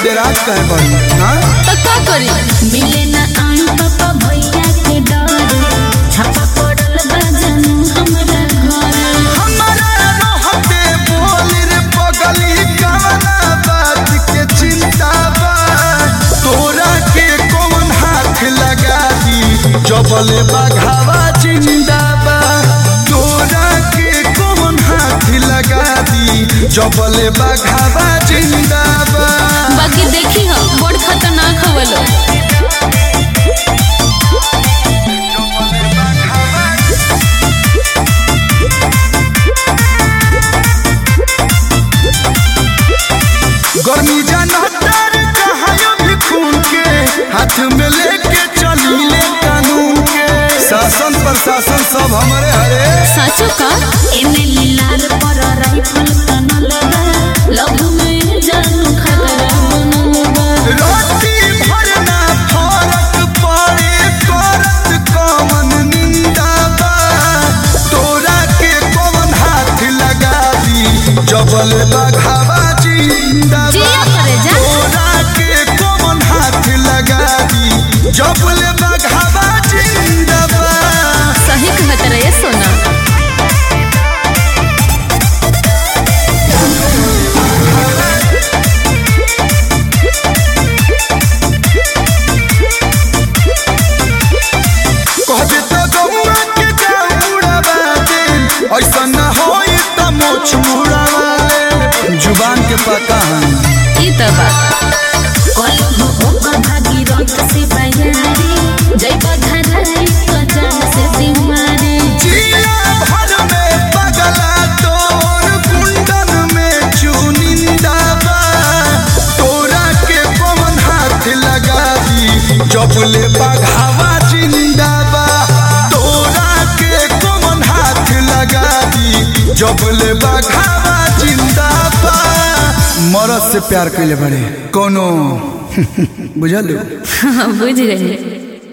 डेरात कहे बड़ी हाँ तो का करी मिले ना आई पापा भैया के डर छापा पड़ल बा जानू हमरा घर हमारा रहते बोल रे पगली कवना बात के चिंता बा तोरा के कौन हाथ लगा दी जबले बघावा जिंदा बा तोरा के कौन हाथ लगा दी जबले बघावा जिंदा बा बाकी देखी हो बड़ खतरनाक हवलो गर्मी जानतर कहायो भी खून के हाथ में लेके चली ले कानून के शासन प्रशासन सब हमारे हरे साचो का एने लीलार पर राइफल तनल बा लव में जानू खतरा बनल बा रोटी भरना फरक पड़े करत कौन निंदा बा तोरा के कौन हाथ लगा दी जबल बघावा जिंदा बा जिया करे जा। तोरा के कौन हाथ लगा दी जबल बघावा जिंदा बा सही कहत रहे सोना कहबे तो गौआ के जाऊ उड़ावा दे ऐसा न होई त मोछ मुड़ावा ले जुबान के पता है ई त बा कलम ओकर भागी रंग से बयारी जय बधराई तो जान से सिमारी जिला भर में पगला तोर कुंडन में चुनिंदा बा तोरा के पवन हाथ लगा दी जबले बघावा जिंदा बा तोरा के पवन हाथ लगा दी जबले बघावा जिंदा बा मरद से प्यार कैले बड़े कोनो बुझल बुझ गई